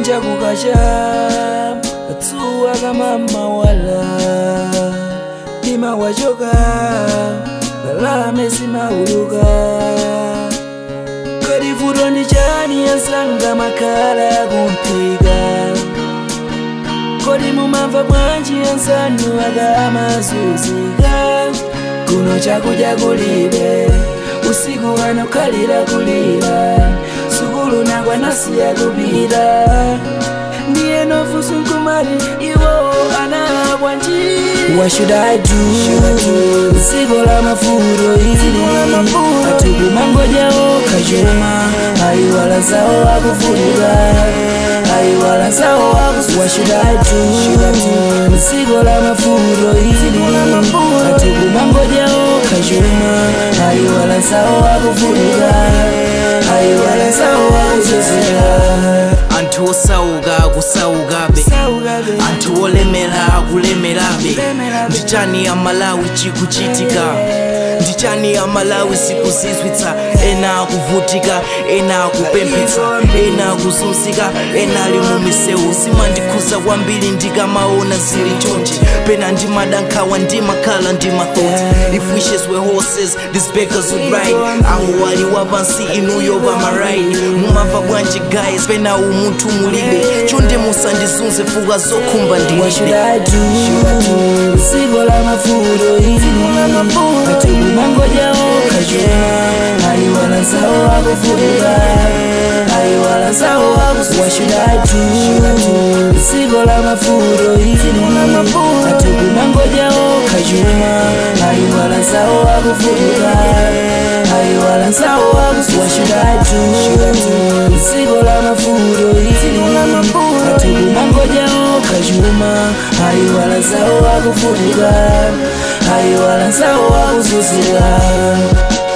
kunja kukacha atsuwa kamamawala mtima wachoka balame simauluka kodi vuto ndi chani yansanga makhala kumphika kodi mumamva bwanji yansanu akamazunzika kuno chakudya kulibe usiku wanokhalira kulira sukulu nakwanasiya kupita ndiye nofusu nkumati iwo ana bwanji What should I do? Ziko la mafuro hili Atuku mangoja oka chuma Aiwala zao wakufurika Aiwala zao wakufurika What should I do? Ziko la mafuro hili Atuku mangoja oka chuma Aiwala zao wakufurika Aiwala zao wakufurika anthu osauka akusaukabe anthu olemera akulemerabe ndichani amalawi chikuchitika ndichani amalawi sikuzizwitsa ena akuvutika ena akupemphetsa ena akuzunzika ena ali mu misewu zimandikhuza kwambiri ndikamaona zili chonchi pena ndimadankhawa ndimakhala ndimathoughts if wishes were horses these beggars would ride awo wali wapansi inuyo pamaraini mumamva bwanji guys pena umunthu mulibe chonde musandizunze fuka zokhumba What should ndilibe I do? Ziko la mafuro hili Atuku mangoja oka chuma Aiwala zao wakufurika Aiwala zao wakufurika What should I do? Ziko la mafuro hili Atuku mangoja oka chuma Aiwala zao wakufurika Aiwala zao wakufurika What should I do? Ziko la mafuro hili Atuku mangoja oka chuma Aiwala zao wakufurika Aiwala zao wakuzuzika